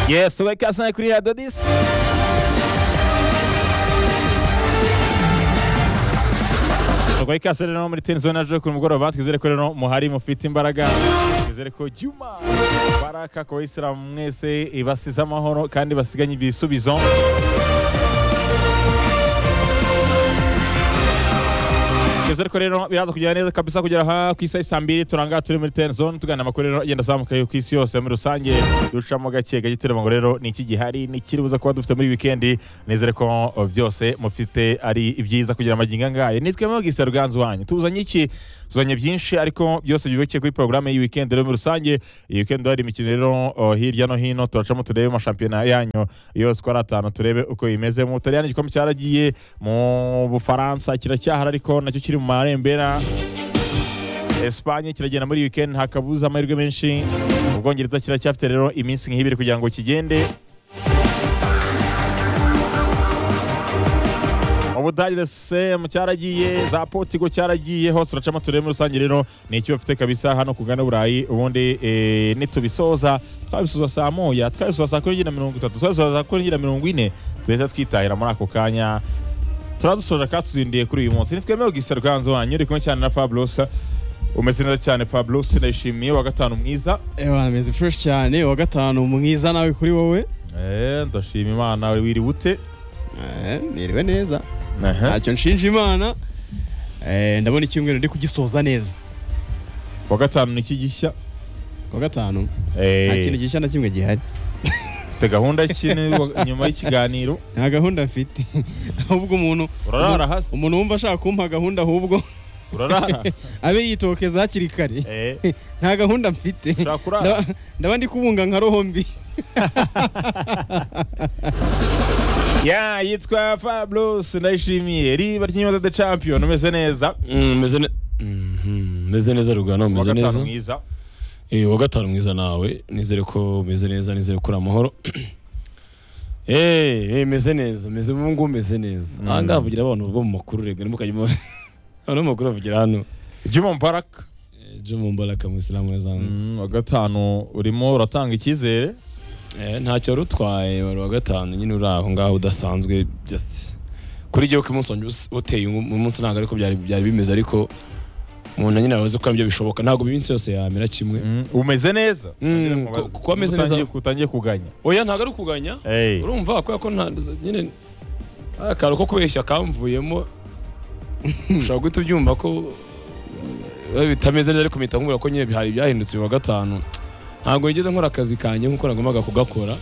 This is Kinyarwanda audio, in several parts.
Yes, uvek ja sam neko nije da dis. ubwo ikaze rero muri teni zone aje ku mugoroba twizere ko rero muhari mufite imbaraga twizere ko juma baraka ku bayisilamu mwese ibasize amahoro kandi basiganye ibisubizo twizere ko rero biraza kugera neza kabisa kugera aha ku isaha isa mbiri turangara turi muri teni zone tugana amakuru rero agenda azamuka ku isi yose muri rusange ducamo gake gake tureba ngo rero ni iki gihari ni ikiri buza kuba dufite muri wikendi nizere ko byose mufite ari ibyiza kugira amagingo angahe nitwe mwogise ruganzu wanyu tuzanye iki tuzanye byinshi ariko byose byubakiye kuri porogaramu y'iyi wikendi rero muri rusange iyi wikendi hari imikino rero oh, hirya no hino turacamo turebe amashampiyona yanyu yose uko ari atanu turebe uko imeze mu butaliyani igikombe cyaragiye mu bufaransa kiracyahari ariko nacyo kiri mu marembera Espanye kiragenda muri iyi weekend hakabuza amahirwe menshi ubwongereza kiracyafite rero iminsi nk'ibiri kugira ngo kigende ubudage the same cyaragiye za portigo cyaragiye hose uracamo turebe muri rusange rero ni icyo bafite kabisa hano ku gana burayi ubundi eh, nitubisoza twabisoza saa moya twabisoza saa kumi n'ebyiri na mirongo itatu twabisoza saa kumi n'ebyiri na mirongo ine tuhita twitahira muri ako kanya turadusoje katuzindiye kuri uyu munsi nitwemewe gisa rwanzu wanyu uri kumwe cyane na Fabulous umeze neza cyane Fabulous ndayishimiye wa gatanu mwiza ewa meze fresh cyane uwa gatanu mwiza nawe kuri wowe eh ndashima imana wiriwe ute Eh, niriwe neza Aha. ntacyo nshinja imana Eh, ndabona icyumweru ndi kugisoza neza wa gatanu ni iki gishya kuwa gatanu nta kintu eh gishya na kimwe gihari te gahunda ki ni wa- nyuma y'ikiganiro nta gahunda mfite ahubwo umuntu urarara hasi umuntu wumva ashaka kumpa gahunda ahubwo urarara abe yitokeza hakiri kare eh nta gahunda mfite ushaka kurara Ndaba- ndaba ndi kubunga nka roho mbi ya yitwa Fabulous ndayishimiye riba ry'inyota the champion umeze neza meze ne- Mhm, meze neza rugano wa umeze gatanu neza mwiza Eh, wa gatanu mwiza nawe nizere ko umeze neza nizere ko uri amahoro Eh, eh, meze neza meze ubu ngubu meze neza Mm. aha ngaha havugira abantu bo mu makuru rega nimukajya mu abantu bo mu makuru bavugira hano Juma Mubarak Eh, Jomo Mbaraka mu isilamu yazanye Mm, wa gatanu urimo uratanga icyizere ntacyo wari utwaye wari uwa gatanu nyine uri aho ngaho udasanzwe just kuri jyewe ko umunsi wanjye us- uteye umu- umunsi ntabwo ariko byari byari bimeze ariko umuntu nyine arabaza ko ibyo bishoboka ntabwo iminsi yose yamera kimwe Mm, umeze neza Mm, Nongere nkubaze. ku- kuba ameze neza. Utangiye- utangiye kuganya oya ntabwo ari ukuganya Eh. urumva kubera ko nta nyine akantu ko kubeshya kamvuyemo ushobora guhita ubyumva ko eh, bitameze neza ariko mpita nkubwira ko nyine bihari byahindutse uyu wa gatanu ntabwo nigeze nkora akazi kanjye nk'uko nagombaga kugakora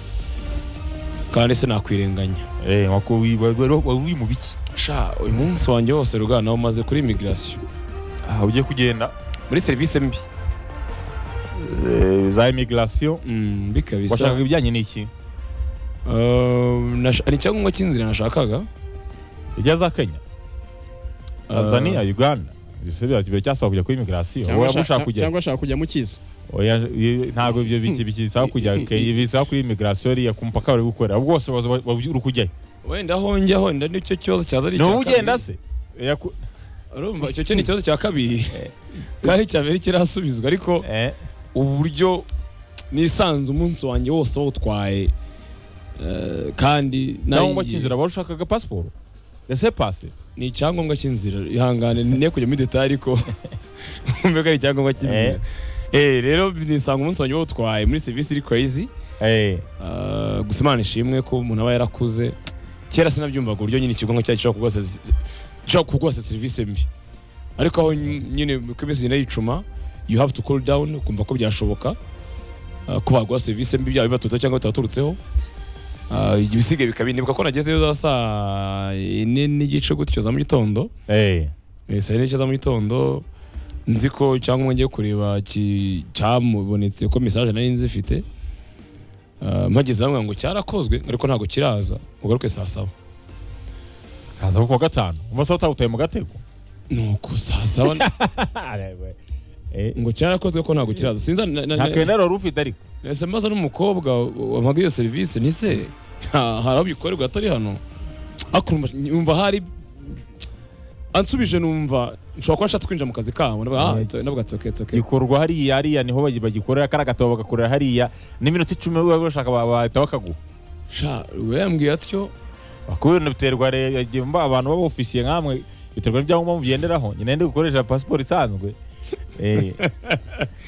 kandi sinakwirenganya Eh, nko kuwi- wa- wa- wa- uri mu biki sha uyu munsi wanjye wose rugana umaze kuri imigirasiyo aha ugiye kugenda muri serivisi mbi Eh, za imigirasiyo Mm, mbi kabisa washakaga ibijyanye n'iki Eh, nash- ni icyangombwa cy'inzira nashakaga ijya za kenya Eh, tanzania uganda Ese bya- bya- cyasaba kujya kuri imigirasiyo wowe Cyangwa ushaka ashaka- kujya cyangwa ashaka kujya mu kiza Oya, i- ntabwo ibyo biki bisaba kujya kenya bisaba kuri imigirasiyo iriya ku mupaka bari gukora ubwo bose baza- ba- uri kujyayo wenda aho njya wenda nicyo kibazo cyaza ari ni icya wowe ugenda kabiri. se Oya, ku- urumva icyo cyo ni ikibazo cya kabiri kandi icya mbere kirasubizwa ariko eh, uburyo nisanze umunsi wanjye wose wawutwaye eh, kandi cyangwa nayigiye. cy'inzira wari ushakaga pasiporo ese pase ni icyangombwa cy'inzira ihangane ne kujya muri detaye ariko wumve ko ari icyangombwa cy'inzira eh rero nisanga umunsi wanjye wawutwaye muri serivisi iri crazy Eh, Eh, gusa imana ishimwe ko umuntu aba yarakuze kera sinabyumvaga uburyo nyine ikigo cyacu gishobora kugwasa gishobora kugwasa serivisi mbi ariko aho nyine uko iminsi igenda yicuma you have to cool down ukumva ko byashoboka eh, ko baguha serivisi mbi byaba bibaturutseho cyangwa bitabaturutseho Eh, ibisigaye bikaba indibuka ko nagezeyo za saa ine n'igice gutyo za mu gitondo eh. Eh, saa yine n'igice za mu gitondo nzi ko cyangwa ngiye kureba ki- cyamubonetse ko mesaje nari nzifite Ah, mpageze bamwe ngo cyarakozwe ariko ntabwo kiraza ugaruke saa saba kaza kuwa gatanu umusore utawutaye mu gatego nuko saa saba ngo cyarakozwe ko ntabwo kiraza sinza na- nta na- na- kenda wari ufite ariko nahise mbaza n'umukobwa wamaga iyo serivisi nise nta- hari aho bikorerwa atari hano akumva yumva hari ansubije numva nshobora kuba nshatse kwinjira mu kazi kabo ndavuga ah Yeah. it's- ndavuga ati okay it's okay gikorwa hariya hariya niho bagi- bagikorera kariya gatabo bagakorera hariya n'iminota icumi wowe urashaka ba- bahita bakaguha sha we yambwiye atyo kubera biterwa rero abantu baba ofisiye nkamwe biterwa n'ibyangombwa mugenderaho nyine ndi gukoresha pasiporo isanzwe Eh.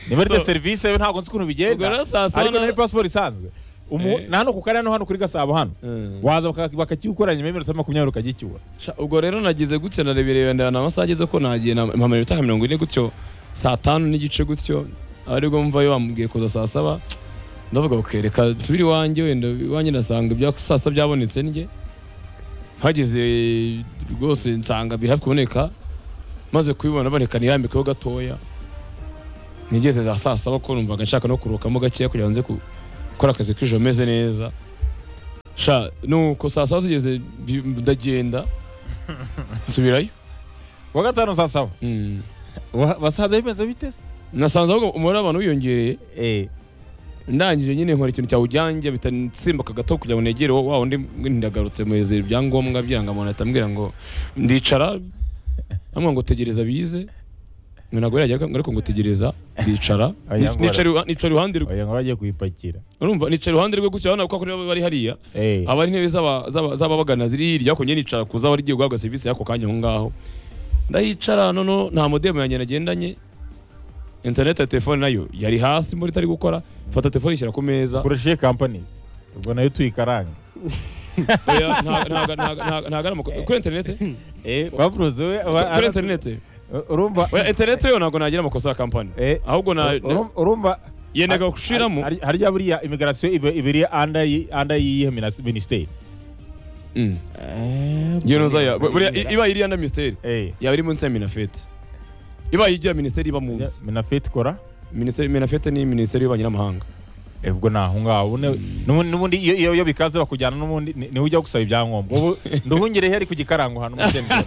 niba ari de So- serivisi yo ntabwo nzi ukuntu ubwo bigenda rero saa saba ariko na- niba pasiporo isanzwe Umu- Eh. na hano ku karere no hano kuri gasabo hano Mm. waza baka- bakakiwukora nyuma y'iminota makumyabiri ukagicyura Sha, ubwo rero nagize gutya ndareberera ndabona amasaha ageze ko nagiye na- mpamara iminota nka mirongo ine gutyo saa tanu n'igice gutyo aribwo mvayo bamubwiye kuza saa saba ndavuga okay reka nsubire iwanjye wenda iwanjye ndasanga ibya saa sita byabonetse ndye mpageze rwose nsanga biri hafi kuboneka maze kubibona bareka nirambikeho gatoya nigeze za saa saba ko numvaga nshaka no kuruhukamo gakeya kugira ngo nze ku- gukora akazi k'ijoro meze neza sha nuko saa saba zigeze bi- ndagenda nsubirayo wa gatanu saa saba wa- basanze bimeze bite se nasanze ahubwo umubare w'abantu wiyongereye Eh, ndangije nyine nkora ikintu cyawujyanje bitansimbuka gato kugira ngo negere wa wa undi ndagarutse muheze ibyangombwa by'irangamuntu ahita ambwira ngo ndicara amwe ngo tegereza bize ngo ntabwo yajyaga ariko ngo tegereza ndicara Oya, ngo nicara iruha- nicara iruhande rwe oya ngo bagiye kuyipakira urumva nicara iruhande rwe gutya urabona ko kuri bo bari hariya Eh, aba ari intebe z'aba- z'aba- z'ababagana ziri hirya ariko njye nicara kuza abari igiye guhabwa serivisi y'ako kanya aho ngaho ndahicara noneho nta modemu yanjye nagendanye interineti ya telefone nayo yari hasi muri itari gukora fata telefone ishyira ku meza kurusha iyi kampani ubwo nayo tuyikaranga Oya, nta- nta- nta- nta- ntago ari amakuru kuri interineti Eh, bavuze we- wa- kuri interineti urumva Oya, interineti yo ntabwo nagira amakosa ya kampani Eh, ahubwo na- urum- urumva yendaga Har- gushiramo har- harya buriya immigration iba ibiri anda anda yihe minas- minisiteri Mm. Iyo ntuza ya- buriya i- iba iriya na minisiteri eh yaba iri munsi ya minafete iba igira minisiteri iba munsi minafit kora minisiteri minafete ni minisiteri y'ububanyi n'amahanga Eh, ubwo naho ngaho ubone- n'ubundi n'ubundi iyo iyo- iyo bikaze bakujyana n'ubundi ni- niho ujya gusaba ibyangombwa ubu nduhungire ari ku gikarango hano muri Denver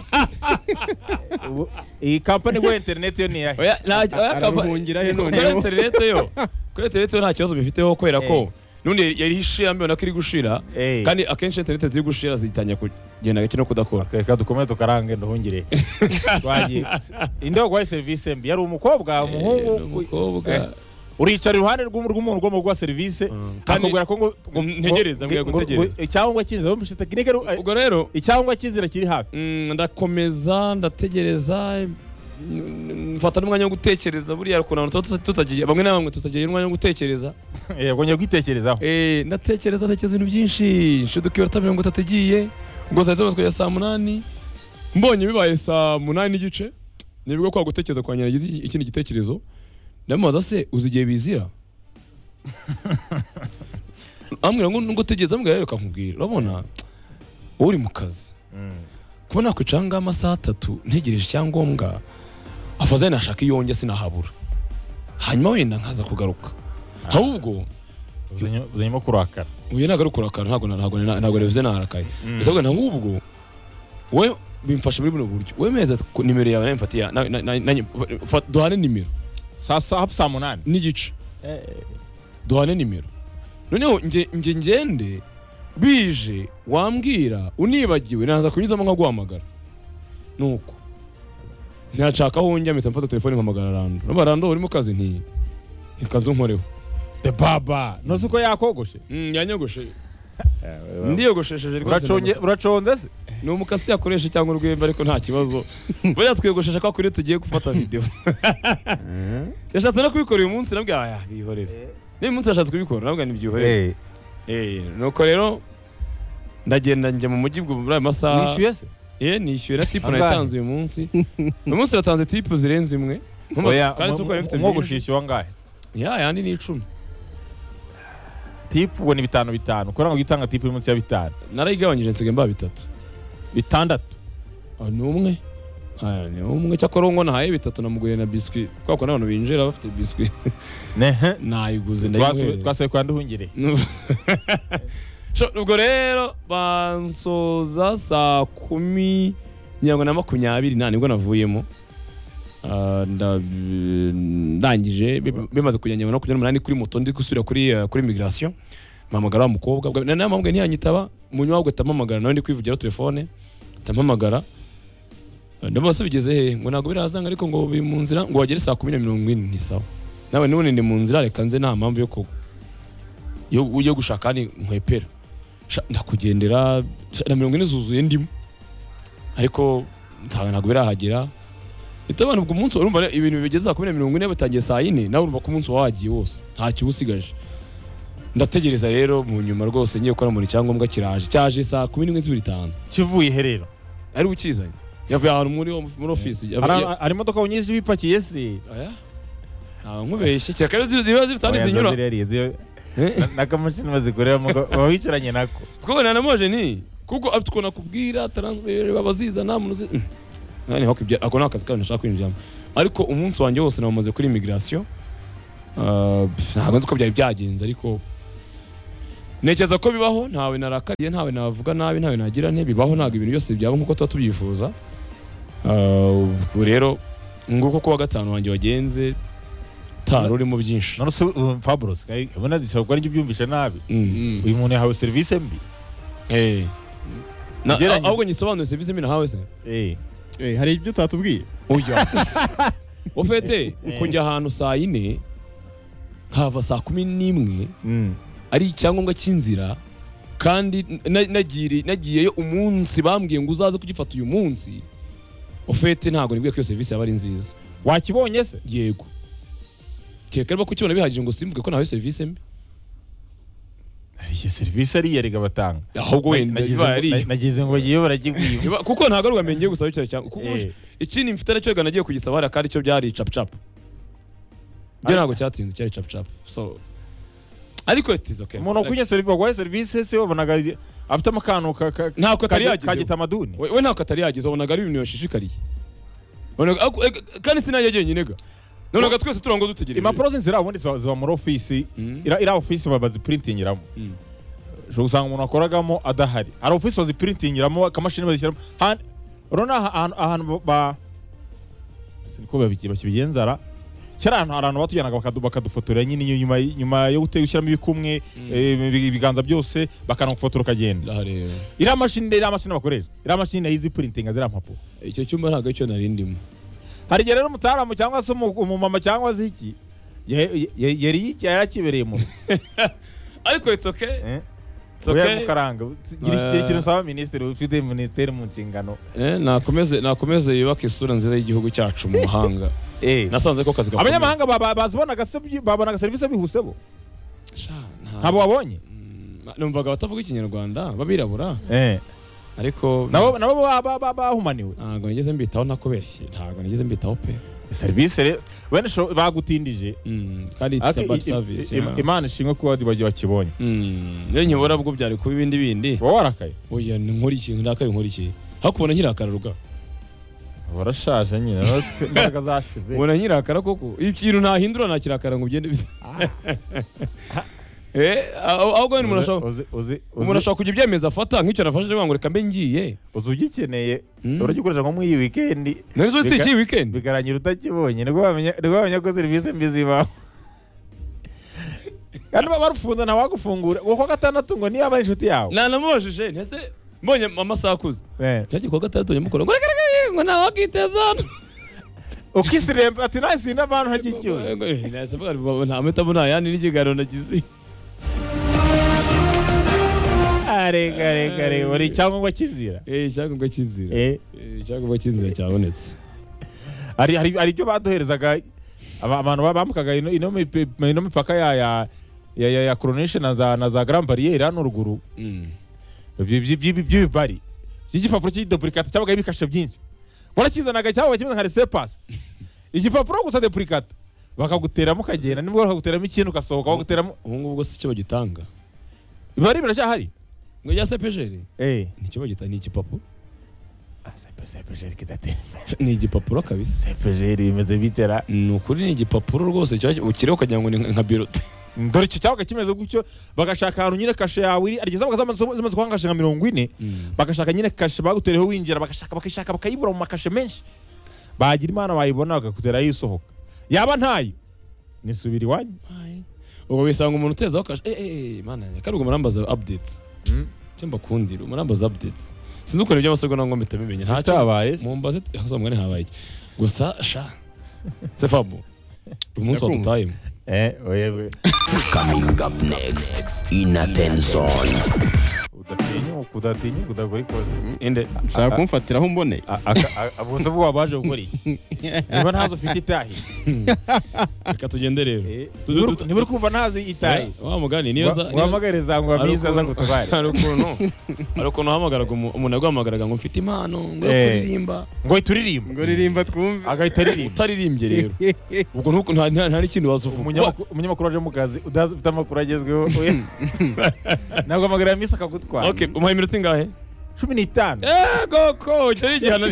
Ubu- iyi kampani ngo internet yo ni yahe oya nta oya kapa- araruhungirayo kuri noneho interinete yo kuri interinete yo nta kibazo bifiteho kubera Eh. ko n'ubundi yari ishira mbona ko iri gushira eh kandi akenshi interinete ziri gushira zitangira kugenda gake no kudakora reka dukomeze tukarange nduhungire twagiye indogo ya service mbi yari umukobwa Eh, umuhungu n'umukobwa Eh. uricara iruhande rw'umu- rw'umuntu ugomba guha serivisi Mm. Kandi- akakubwira ko ngo ngo- Mm, ntegereza, ngo- ambwira ngo- gutegereza. ngo- icyangombwa cy'inzira bamushije tekinike ru- eh, ubwo rero icyangombwa cy'inzira kiri hafi mm, ndakomeza ndategereza mm, mfata n'umwanya wo gutekereza buriya ukuntu abantu tuba tuta- tutagiye bamwe na bamwe tutagira umwanya wo gutekereza yego njya kwitekerezaho Eh, ndatekereza ndatekereza ibintu byinshi nshuduka iminota mirongo itatu igiye ngo saa z'amatsiko ya saa munani mbonye bibaye saa munani n'igice nibwo kwa gutekereza kwa nyiragize iki- ikindi gitekerezo ndamubaza se uzi igihe bizira ambwira ngo ngo utegereze ambwira rero kakubwira urabona wowe uri mu kazi Mm. kuba nakwicara ngaho amasaha atatu ntegereje icyangombwa afaze nashaka iyo njya sinahabura hanyuma wenda nkaza kugaruka ahubwo Uzanye- uzanyemo kurakara uyu ntabwo ari ukora akantu ntabwo na- ntabwo na- ntabwo nabivuze narakaye ahubwo ahubwo we bimfasha muri buno buryo wemeza ko nimero yawe nayo mfatiye na- na- na- na- fa- duhane nimero saa saa hafi saa munani n'igice Eh, duhane nimero noneho nge nge ngende bije wambwira unibagiwe naza kunyuzamo nkaguhamagara nuko ntashaka aho njya mpita mfata telefone mpamagara rando urumva rando urimo kazi nti ntikazi unkoreho the baba ntuzi ko yakogoshe Mm, yanyogoshe ndiyogoshesheje rwose Uraconge- uraconze se ni umukasi yakoresha cyangwa urwembe ariko nta kibazo buriya twiyogoshesha kwa kuri tugiye gufata videwo yashatse no kubikora uyu munsi nabwo aya bihorere n'uyu munsi yashatse kubikora nabwo ntibyihorere Eh, Eh, nuko rero ndagenda njya mu mujyi bwo muri ayo masaha wishyuye se ye nishyura tipu Angahe? nayitanze uyu munsi uyu munsi natanze tipu zirenze imwe Ntumbaze- oya kandi si uko yari ifite umwogoshe byinshi. yishyuwa angahe ya yandi ni icumi tipu ubwo ni bitanu bitanu kubera ngo ujye utanga tipu y'umunsi ya bitanu narayigabanyije nsigaye mba bitatu bitandatu Ah, ni umwe Ah, ni umwe cyakora uwo ngo nahaye bitatu namuguriye na biswi kubera ko n'abantu binjira bafite biswi Nehe. nayiguze Twasubiye- ndayimuhereza twasubiye kwa nduhungire Sho- ubwo rero bansoza saa kumi mirongo na makumyabiri nta nibwo navuyemo Ah, nda- ndangije bi- bimaze kujya mirongo makumyabiri n'umunani kuri moto ndi gusubira kuri eh, kuri migirasiyo mpamagara wa mukobwa ubwo- na- nawe mpamubwiye ntiyanyitaba munywa ahubwo atampamagara nawe ndi kwivugira telefone atampamagara ndabona bigeze hehe ngo ntabwo birazanga ariko ngo biri mu nzira ngo wagere saa kumi na mirongo ine ni sawa nawe none ni mu nzira reka nze nta mpamvu yo ku yo, yo gushaka ni nkwepera Sha- ndakugendera sha, na mirongo ine zuzuye ndimo ariko nsanga ntabwo birahagera Ita abantu ubwo munsi urumva rero ibintu bigeze saa kumi na mirongo ine batangiye saa yine nawe urumva ko umunsi waba wagiye wose nta kiba usigaje ndategereza rero mu nyuma rwose ngiye gukora muri cyangombwa kiraje cyaje saa kumi n'imwe z'ibitanu kivuye he rero ari ukizanye yavuye ahantu muri muri ofisi Hari- yavuye- hari imodoka nyinshi bipakiye se Oya. Ntabwo nkubeshye cyakare ziba zitandi Oya, zinyura. ziriya ariye, ziyo- Eh? na- n'akamashini bazikoreramo ga- baba bicaranye nako Kuko wenda na moje ni kuko afite ukuntu akubwira transfer babazizana mu nzi. Nani hako ibyo ako nakazi kandi nashaka kwinjiramo. Ariko umunsi wanjye wose namaze kuri immigration. Ah, pff, ntabwo nzi ko byari byagenze ariko Ntekereza ko bibaho ntawe narakariye ntawe navuga nabi ntawe nagira nte bibaho ntabwo ibintu byose byaba nk'uko tuba tubyifuza Ah, ubu rero nguko kuwa gatanu wanjye wagenze tari urimo byinshi none se uh, Fabros kayi- ubona zishobora kuba aribyo ubyumvisha nabi Mm. Mm. uyu muntu yahawe serivisi mbi Eh. Na Ugereranyije. ahubwo nyisobanure serivisi mbi nahawe se. Eh, Eh, hari ibyo utatubwiye Oya. Ufete Eh. kujya ahantu saa yine hava saa kumi n'imwe mm. ari icyangombwa cy'inzira kandi na- nagiri- nagiyeyo umunsi bambwiye ngo uzaze kugifata uyu munsi ofete ntabwo nibwiye ko iyo serivisi yaba ari nziza wakibonye se yego kereka niba kukibona bihagije ngo simvuge ko nahawe serivisi mbi hari iyo serivisi ariya rega batanga ahubwo wenda Nagize iba ngo- yariyo. na- nagize ngo ngiye baragikwiba Niba- kuko ntabwo ari ubwamenye ngiye gusaba icyo cyangombwa kuko Eh. uje- ikindi mfite aracyo reka nagiye kugisaba hariya kandi cyo byari capucapu ibyo Ari- ntabwo cyatinze cyari capucapu so ariko it is okay umuntu wakwinye serivisi waguhaye serivisi se wabonaga afite amakano ka- ka- Ntako atari ka- yagize. ka gitamaduni we we ntabwo atari yagize wabonaga ari ibintu yashishikariye Wabonaga- ako- eh, kandi sinajya jyenyine ga nonaga twese turango dutegereje impapuro z'inzira ubundi ziba ziba muri ofisi Mm. ira- iriya ofisi ba- bazipurintingiramo Mm. ushobora gusanga umuntu wakoragamo adahari hari ofisi bazipurintingiramo akamashini bazishyiramo Han- urabona aha- ahantu ahantu ba- ba ese niko babigi- bakibigenzara kera ahantu hari ahantu batujyanaga bakadu- bakadufotorera nyine iyo nyuma nyuma yo gute- gushyiramo ibikumwe eh, ibiganza byose bakanagufotora ukagenda Aha rero iriya mashini iriya mashini bakoresha iriya mashini nayo izipurintinga ziriya mpapuro icyo cyumba ntabwo aricyo nari ndimo hari igihe rero umutaramu cyangwa se umu- umumama cyangwa se iki ye- ye- yari yiki- yari yakibereye mu rugo ariko it's okay eh? it's Oya okay mukaranga gira iki- Eh. gira ikintu usaba minisitiri ufite minisiteri mu nshingano Eh, nakomeze nakomeze yubake isura nziza y'igihugu cyacu mu mahanga Eh. nasanze ko akazi gakomeye abanyamahanga ba- ba- bazibonaga se byi- babonaga serivisi bihuse bo Sha, ntabwo- ntabwo wabonye Mm, numvaga abatavuga ikinyarwanda babirabura Eh. ariko nabo nabo ba- ba- ba- bahumaniwe ntabwo nigeze mbitaho nakubeshye ntabwo nigeze mbitaho pe serivisi rero wenda isho- bagutindije Mm, kandi it's Ariko a i- bad i- service i- yeah. imana ishimwe kuba bagiye bakibonye Mm, iyo nkibura ubwo byari kuba ibindi bindi uba warakaye oya nkora iki ndakaye nkora iki hakubona nkirakara ruga barashaje nyine urabona ko imbaraga zashize ubona nkirakara koko ikintu ntahindura nakirakara ngo ugende Eh, aho aho umuntu ashobora Uzi- uzi- uzi- umuntu ashobora kugira ibyemezo afata nk'icyo nafashe cyangwa ngo reka mbe ngiye uzi ugikeneye Mm. uragikoresha nko muri iyi wikendi nari zo si Reka- iki weekend bigarangira utakibonye nibwo wamenya nibwo wamenya ko serivisi mbi zibaho kandi baba barufunze ntawagufungura uwo kwa gatandatu ngo niyo aba ari inshuti yawe nanamubajije ntese mbonye amasaha akuze Eh. Ntiyagiye kuwa gatandatu nyamukuru ngo reka reka reka, ngo ntawe wakiteza hano ukisiremba ati nahise indi abantu ntagicyuye nahise mvuga ngo nta mpitamo nta yandi n'ikiganiro nagize arega arega arega wari icyangombwa cy'inzira eh icyangombwa cy'inzira Eh, Eh, icyangombwa cy'inzira cyabonetse hari hari hari ibyo baduherezaga aba- abantu bambukaga ino- ino mipi- ino mipaka ya ya ya ya- ya coronation na za na za grand barriere hano ruguru Ibyo- ibyo- ibyo- by'ibibari by'igipapuro cy'idoburikata cyabaga ibikashe byinshi warakizanaga cyabaga kimeze nka resepasi igipapuro gusa depurikata bakaguteramo ukagenda nibwo bakaguteramo ikintu ugasohoka bakaguteramo ubu ngubu bwo si cyo bagitanga biba ari biracyahari ngo rya sepejeri eee ni cyo bagita ni igipapuro sepejeri kidatera ni igipapuro kabisa sepejeri bimeze bitera ni ukuri ni igipapuro rwose cyo- ukiriho ukagira ngo ni nka- nka birote dore icyo cyabaga kimeze gutyo bagashaka ahantu nyine kashe yawe iri arigeza zimaze kuhangasha nka mirongo ine bagashaka nyine kashe bagutereho winjira bagashaka bakayishaka bakayibura mu makashe menshi bagira imana bayibona bagakuteraho isohoka yaba ntayo nisubira iwanyu ubwo bisanga umuntu utezaho kashe eh eh eh, mana yanjye kandi ubwo murambaza updates Mm. cyo mbakundira murambaza updates sinzi ukuntu iby'amasoko nangwa mpita mbimenya ntacyo Zitabaye se? mumbaze hasomwa habaye iki gusa sha se fabu uyu munsi Ndakumva. wadutayemo Eh, wewe Coming up next in Attention. udatinyuka udatinyuka udakora ikosa inde ushaka kumfatiraho mbone ubuse bwo wabaje gukora iki niba ntazi ufite itahi reka tugende rero Niba uri- niba uri kumva ntazi itahi wa mugani niyo za wa- uhamagare zangwa hari mwiza ukuntu- zagutabare hari ukuntu hari ukuntu wahamagaraga umu- umuntu yaguhamagaraga ngo mfite impano ngo yo Eh. kuririmba ngo uhite uririmba ngo ririmba twumve agahita aririmba utaririmbye rero ubwo ntuku- nta nta- nta n'ikindi wazuvuga Umunyamakuru- umunyamakuru waje mu kazi udazi ufite amakuru agezweho oya. ntabwo amagambo misi akagutwara okay umuhaye iminota ingahe cumi n'itanu Eh, koko icyo ari igihano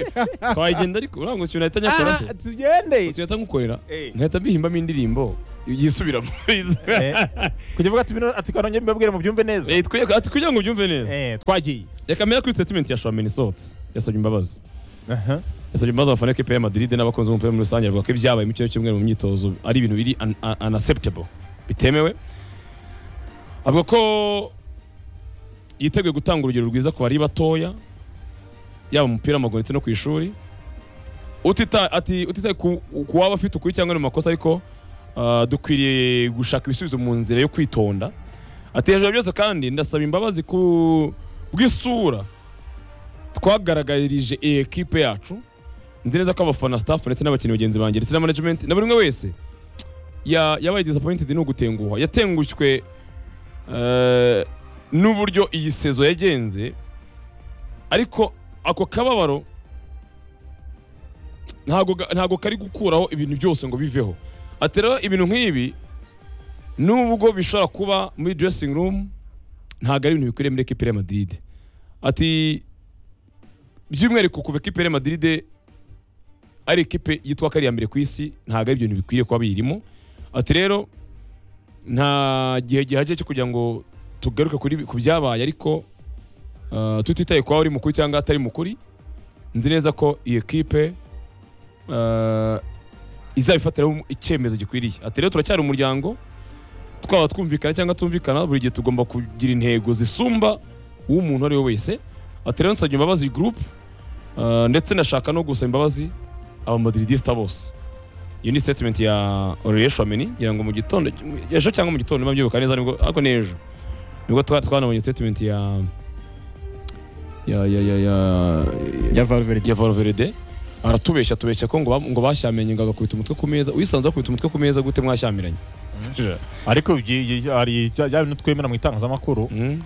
twagenda ariko urangwa ikintu nahita nyakora se Ah, tugende sinahita nkukorera Eh. nkahita mbihimbamo indirimbo yisubiramo kujya uvuga ati bino ati kanongere mbabwire mubyumve neza Eh, twe- ati kugira ngo ubyumve neza Eh, twagiye reka mera kuri statement ya shamen isohotse yasabye imbabazi Aha. yasabye imbabazi abafana b'ikipe ya Madrid n'abakunzi b'umupira muri rusange bavuga ko ibyabaye mu cyumweru cy'umweru mu myitozo ari ibintu biri un- un- unacceptable bitemewe avuga ko yiteguye gutanga urugero rwiza ku bari batoya yaba mu mupira w'amaguru ndetse no ku ishuri utita- ati- utitaye ku ku waba afite ukuri cyangwa ni mu makosa ariko ah, dukwiriye gushaka ibisubizo mu nzira yo kwitonda ati hejuru ya byose kandi ndasaba imbabazi ku bw'isura twagaragarije iyi ekipe yacu nzi neza ko abafana staff ndetse n'abakinnyi bagenzi banjye ndetse na management na buri umwe wese ya- yabaye disappointed no gutenguha yatengushywe eh, n'uburyo iyi sezo yagenze ariko ako kababaro ntago ga- ntago kari gukuraho ibintu byose ngo biveho atera ibintu nk'ibi nubwo bishobora kuba muri dressing room ntago ari ibintu bikwiriye muri ekipe ya Madrid ati by'umwihariko kuva ekipe ya Madrid ari ekipe yitwa ko ari iya mbere ku isi ntabwo ari ibintu bikwiriye kuba biyirimo ati rero nta gihe gihagije cyo kugira ngo tugaruke kuri ku byabaye ariko ah, tutitaye kuba uri mukuru cyangwa atari mukuri nzi neza ko iyi ekipe ah, izabifatiraho icyemezo gikwiriye ati rero turacyari umuryango twaba twumvikana cyangwa tumvikana buri gihe tugomba kugira intego zisumba uw'umuntu uwo ari we wese ati rero nsabye imbabazi gurupe ah, ndetse nashaka no gusaba imbabazi abamadoridisita bose iyo ni statement ya Aurelien Chouameni ngira ngo mu gitondo ejo cyangwa mu gitondo niba mbyibuka neza nibwo ariko ni ejo nibwo twa- twanabonye statement ya ya ya ya ya ya valverde ya Valverde aratubeshya atubeshya ko ngo ba- ngo bashyamenye ngo agakubita umutwe ku meza uyisanze akubita umutwe ku meza gute mwashyamiranye ariko ibyi- ibyi- hari bya bya bintu twemera mu itangazamakuru Mm,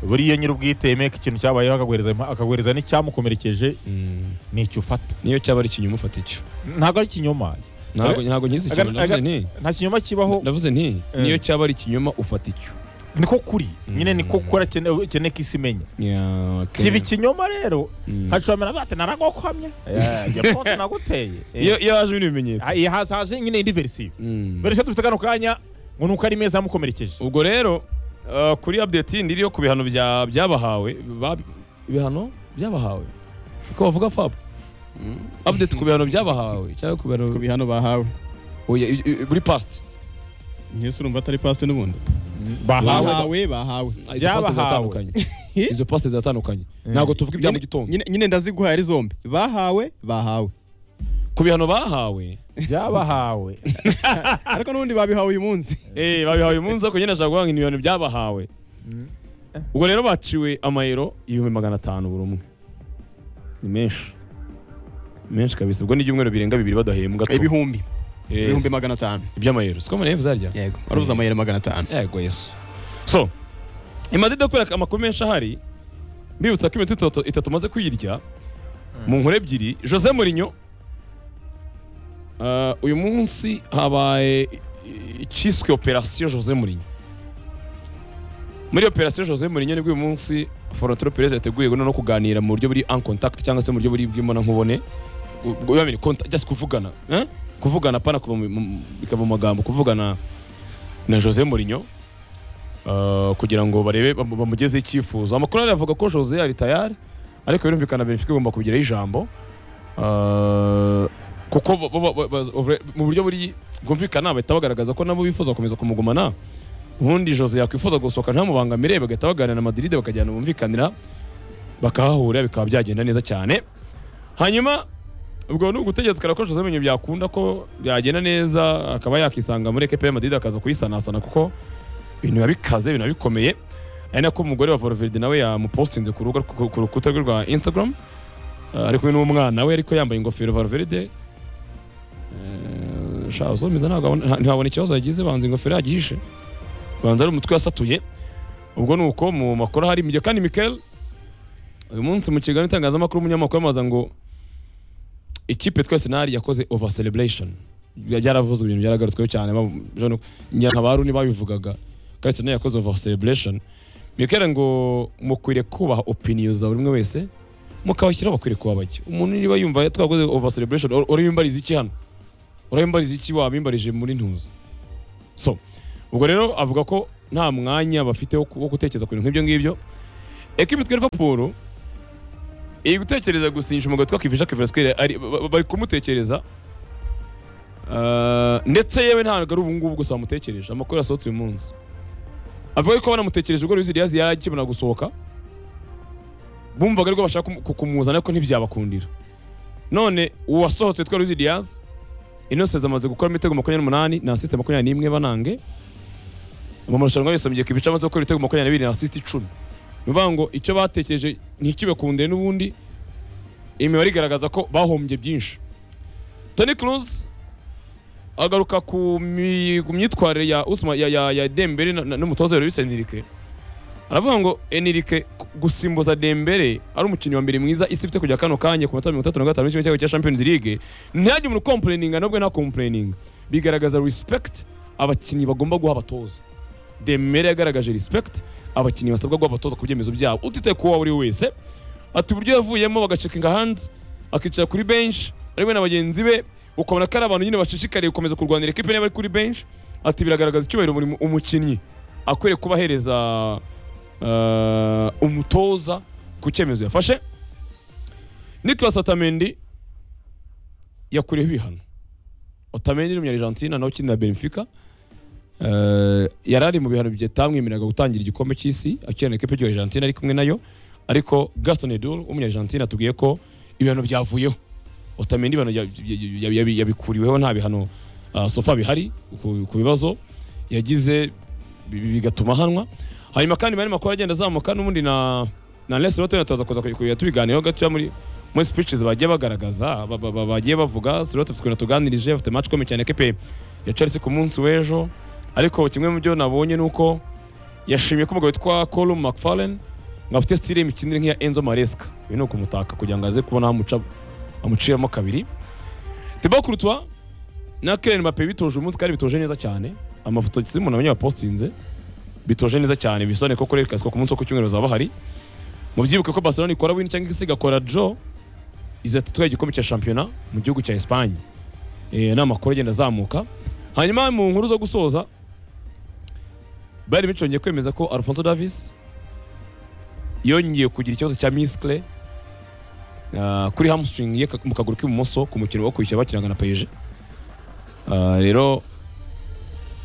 buriya nyir'ubwite yemeye ko ikintu cyabayeho akaguhereza impa- akaguhereza n'icyamukomerekeje mm. ni icyo ufata niyo cyaba ari ikinyoma ufata icyo ntabwo ari ikinyoma ntabwo ntabwo nkizi ikinyoma Aga- aga- ndavuze nti nta kinyoma kibaho ndavuze nti Eh. niyo cyaba ari ikinyoma ufata icyo niko kuri nyine Mm. niko kora ukeneye ko isi imenya Yeah, okay. kiba ikinyoma rero Mm. hashobora kuba ati naraguhamye jya konti naguteye iyo iyo haje ibindi bimenyetso Eh, hazaje nyine indi verisiyo Mm. verisiyo dufite kano kanya ngo ni uko ari meza yamukomerekeje ubwo rero uh, kuri update yindi iriho ku bihano bya- byabahawe ba- ibihano byabahawe ko bavuga papa update ku bihano byabahawe cyangwa ku bihano ku bihano bahawe Oya, i- i- buri past nk'ese urumva atari pasite n'ubundi bahawe bahawe bahawe Ah, izo Byabahawe. past ziratandukanye izo past ziratandukanye ntabwo tuvuga ibya mu gitondo nyine nyine ndaziguha ari zombi bahawe bahawe ku bihano bahawe byabahawe ariko n'ubundi babihawe uyu munsi eh babihawe uyu munsi ariko nyine ashaka guhanga ibihano byabahawe ubwo rero baciwe amayero ibihumbi magana atanu buri umwe ni menshi Ni menshi kabisa ubwo ni ibyumweru birenga bibiri badahembwa tu. ibihumbi Eh, ibihumbi magana atanu iby'amayero siko mpamvu zarya yego warubuze amayero magana atanu yego yesu so imaze kubera amakuru menshi ahari mbibutsa ko iminota itatu, itatu umaze kuyirya mu nkuru ebyiri jose Mourinho uh, uyu munsi habaye i- icyiswe operasiyo jose Mourinho muri operasiyo jose Mourinho nibwo uyu munsi Florentino Perez yateguye no kuganira mu buryo buri en contact cyangwa se mu buryo buri bw'imbona nkubone ubwo yamenye contact just kuvugana eh? kuvugana pana kuva mu- mu- bikava mu magambo kuvugana na Jose Mourinho uh, kugira ngo barebe bamu- bamugezeho icyifuzo amakuru ariya avuga ko Jose ari tayari ariko birumvikana Benfica igomba kubigiraho ijambo uh, kuko bo- bo- bo- ba- over- mu buryo buri bwumvikana bahita bagaragaza ko nabo bifuza gukomeza kumugumana ubundi Jose yakwifuza gusohoka ntamubangamire bagahita baganira na Madrid bakajyana bumvikanira bakahahurira bikaba byagenda neza cyane hanyuma ubwo ni ugutegereza tukarakoresha amenyo byakunda ko byagenda neza akaba yakisanga muri ekipa ya madrid akaza kuyisanasana kuko ibintu biba bikaze ibintu biba bikomeye ari nako umugore wa Valverde nawe yamupostinze ku rubuga ku ku rukuta rwe rwa Instagram Eh, ari kumwe n'umwana we ariko yambaye ingofero Valverde Eh, sha uzomeza ntabwo abona- nta- ntihabona ikibazo yagize banza ingofero yagihishe banza ari umutwe yasatuye ubwo ni uko mu makuru hari ibyo kandi Mikel uyu munsi mu kiganiro itangazamakuru umunyamakuru yamaza ngo ikipe twa Arsenal yakoze over celebration byaravuzwe ibintu byaragarutsweho cyane ba- Jean- Nyirantabaru ntibabivugaga ko Arsenal yakoze over celebration Mikel ngo mukwiriye kubaha opinion za buri umwe wese mukabashyira bakwiriye kuba bake umuntu niba yumva twakoze over celebration ur- urabimbariza iki hano urabimbariza iki wabimbarije muri ntuza so ubwo rero avuga ko nta mwanya bafite wo ku- wo gutekereza ku bintu nk'ibyo ngibyo ekipi twa Liverpool iri gutekereza gusinyisha umugabo witwa Kivisha Kivraskere ari ba- ba- bari kumutekereza Ah, ndetse yewe ntabwo ari ubu ngubu gusa bamutekereje amakuru yasohotse uyu munsi avuga ko banamutekereje ubwo Luis Diaz yari akibona gusohoka bumvaga ariko bashaka kumu- kumuzana ariko ntibyabakundira none uwasohotse witwa Luis Diaz Innocent amaze gukora imitego makumyabiri n'umunani na asiste makumyabiri n'imwe banange mu marushanwa yose mu gihe Kibica amaze gukora ibitego makumyabiri na bibiri na asiste icumi ni ukuvuga ngo icyo batekereje ntikibe kundeye n'ubundi imibare igaragaza ko bahombye byinshi Toni Kroos agaruka ku mi- ku myitwarire ya Usma ya, ya, ya Dembele na- na- n'umutoza Luis Enrique aravuga ngo Enrique ku- gusimbuza Dembele ari umukinnyi wa mbere mwiza isi ifite kujya kano kanya ku matara mirongo itatu na gatanu y'ikigo cy'igihugu cya Champions League ntihagire umuntu complaininga nubwo nta complaininga bigaragaza respect abakinnyi bagomba guha abatoza Dembele yagaragaje respect abakinnyi basabwa guha abatoza ku byemezo byabo utitaye ku uwo ari we wese ati uburyo yavuyemo bagacekinga hanze akicara kuri benshi ari we na bagenzi be ukabona ko ari abantu nyine bashishikariye gukomeza kurwanira ekipe niba ari kuri benshi ati biragaragaza icyubahiro buri mu- umukinnyi akwiriye kuba ahereza eh, umutoza ku cyemezo yafashe Nicolas Otamendi yakuriyeho ibihano Otamendi ni umunyargentina nawe ukinira Benfica Eh, yari ari mu bihano bitamwemereraga gutangira igikombe cy'isi akinana ekipe y'Argentina ari kumwe nayo ariko Gaston Edul w'umunyargentina atubwiye ko ibihano byavuyeho Otamendi ibihano ya- ya- ya- ya- yabikuriweho nta bihano ah, sofa bihari ku- ku bibazo yagize bi- bi- bigatuma ahanwa hanyuma kandi bari makuru agenda azamuka n'ubundi na na Lester Lotto tuza kuza kuya tubiganiyeho gatoya muri muri speeches bagiye bagaragaza ba- ba- ba- bagiye bavuga Lotto twe natuganirije afite match ikomeye cyane KP ya Chelsea ku munsi w'ejo ariko kimwe mu byo nabonye nuko yashimye ko umugabo witwa Colum McFarlane ngo afite style y'imikinire nk'iya Enzo Maresca ibi ni ukumutaka kugira ngo aze kubona amuca amuciramo kabiri Thibaut Courtois na Kylian Mbappe bitoje umunsi kandi bitoje neza cyane amafoto simona abanye bapostinze bitoje neza cyane bisone ko kureka ko ku munsi wo ku cyumweru bazaba bahari mubyibuke ko Barcelona ikora win cyangwa isigakora draw izatitwa igikombe cya shampiyona mu gihugu cya Espagne eh n'amakuru agenda azamuka hanyuma mu nkuru zo gusoza bari bicongeye kwemeza ko Alphonso Davies yongeye kugira ikibazo cya misikle kuri hamstring ye ka- mu kaguru k'ibumoso ku mukino wo kwishyura bakinaga na PSG Ah, rero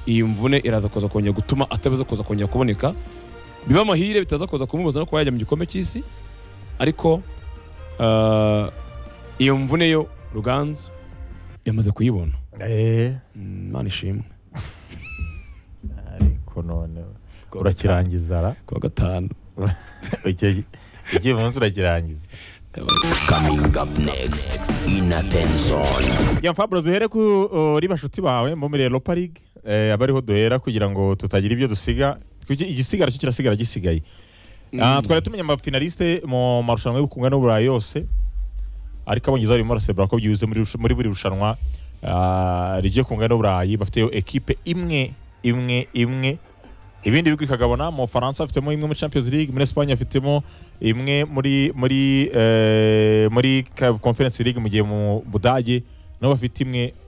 iyi mvune iraza kuza kongera gutuma atabiza kuza kongera kuboneka biba amahire bitaza kuza kumubuza no kuba yajya mu gikombe cy'isi ariko ah, iyo mvune yo ruganzu yamaze kuyibona Eh, Mm, imana ishimwe ariko none urakirangiza ra kuwa gatanu ugiye ugiye umunsi urakirangiza Coming up next in attention. ya Fabro duhere kuri bashuti bawe bo muri Europa League eh, aba ariho duhera kugira ngo tutagira ibyo dusiga kuki igisigara cyo kirasigara gisigaye Ah, twari tumenya amafinaliste mu marushanwa y'ubukunga n'uburayi yose ariko abongereza barimo barasebura ko byuze muri rusha- muri buri rushanwa ah, rigiye kunga n'uburayi bafiteyo ekipe imwe imwe imwe ibindi bihugu bikagabana mu Faransa bafitemo imwe muri Champions League muri Espagne bafitemo imwe muri muri eh, muri Ka- Conference League mu gihe mu Budage nabo bafite imwe